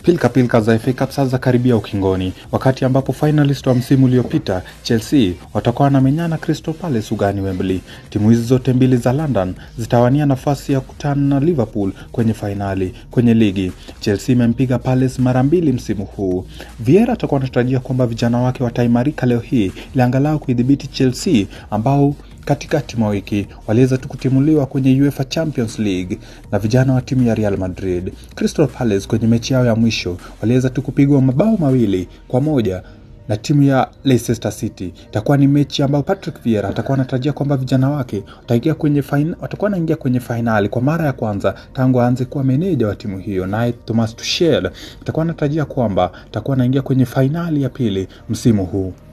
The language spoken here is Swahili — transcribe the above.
Pilka pilka za FA Cup sasa karibia ukingoni, wakati ambapo finalist wa msimu uliopita Chelsea watakuwa wanamenyana Crystal Palace ugani Wembley. Timu hizi zote mbili za London zitawania nafasi ya kukutana na Liverpool kwenye fainali. Kwenye ligi, Chelsea imempiga Palace mara mbili msimu huu. Vieira atakuwa anatarajia kwamba vijana wake wataimarika leo hii ili angalau kuidhibiti Chelsea ambao katikati mwa wiki waliweza tu kutimuliwa kwenye UEFA Champions League na vijana wa timu ya Real Madrid. Crystal Palace kwenye mechi yao ya mwisho waliweza tu kupigwa mabao mawili kwa moja na timu ya Leicester City. Itakuwa ni mechi ambayo Patrick Vieira atakuwa anatarajia kwamba vijana wake wataingia kwenye fain, watakuwa wanaingia kwenye fainali kwa mara ya kwanza tangu aanze kuwa meneja wa timu hiyo. Naye Thomas Tuchel atakuwa anatarajia kwamba atakuwa anaingia kwenye fainali ya pili msimu huu.